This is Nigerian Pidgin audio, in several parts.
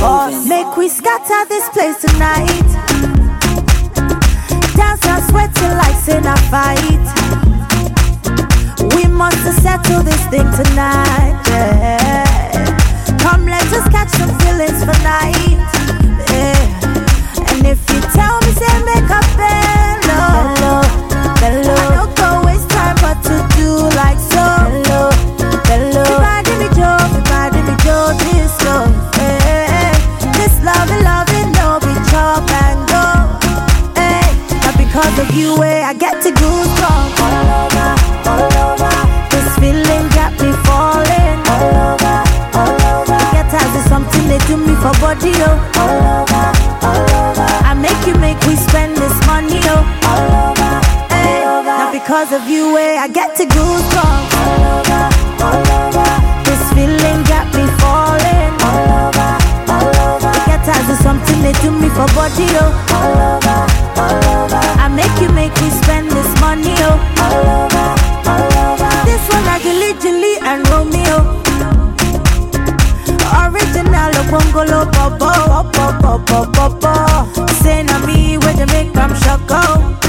boss. Make we scatter this place tonight. Dance and sweat till like sin a fight. We must settle this thing tonight. Yeah. Come, let us catch some feelings for night. Yeah. And if you tell me, say make a bello, bello, bello. I don't go waste time, but to do like so. Bello, bello. Everybody me Joe, everybody me Joe, this go. Hey, this loving, loving, no be chop and go. Hey, not because of you, eh, I get to goosebumps all over, all over. This feeling got me falling all over, all over. Get as is something they do me for body, oh. All over, all over. I make you make we spend this money, oh. All over, hey. Not because of you, eh, I get to goosebumps all over, all over. This feeling got me falling all over, all over. Get as is something they do me for body, oh. All over, all over. I make you make me spend this money, oh. All over, all over. This one like Julie, Julie and Romeo. Original Bongolo Bobo, Bobo, Bobo, Bobo. Say na me where they make them shoko.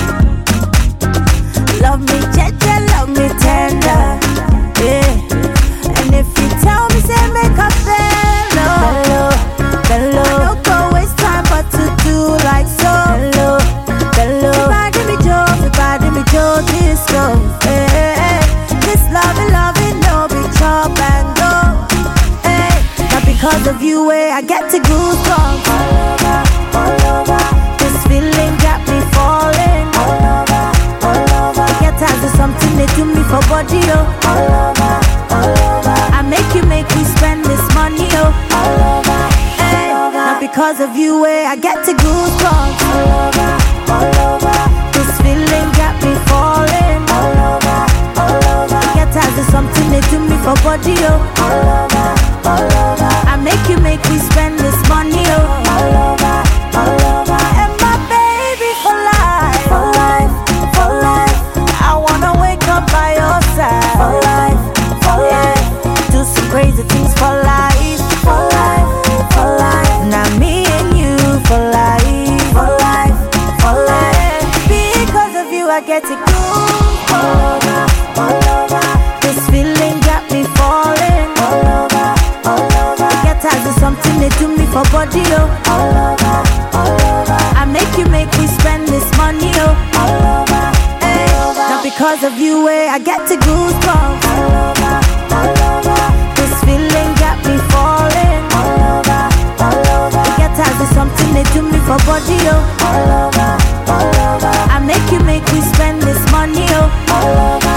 Love me, jeje, love me tender. Yeah. And if you tell me, say make a bello, bello, bello. I don't go waste time, but to do like so. Bello, bello. Everybody me Joe, everybody me Joe, this go. Hey, this loving, loving, no be chop and go. Hey, not because of you, eh, I get to goosebumps all over, all over. This feeling got me falling all over, all over. Get as is something they do me for body, oh. All over, all over. I make you make me spend this money, oh. All over, hey, not because of you, eh, I get to goosebumps all over, all over. This feeling got me falling all over, all over. Get as is something they do me for body, oh. All over, all over. I make you make me spend this money, oh. All over, all over. And my baby for life, for life, for life. I wanna wake up by your side, for life, for life. Do some crazy things for life, for life, for life. Now me and you for life, for life, for life. Because of you, I get to go all over, all over. This feeling got me falling all over, all over. Get as is something they do me for body, oh. All over, all over. I make you make me spend this money, oh. All over, hey. Not because of you, eh, I get to goosebumps all over, all over. This feeling got me falling all over, all over. Get as is something they do me for body, oh. All over, all over. I make you make me spend this money, oh. All over,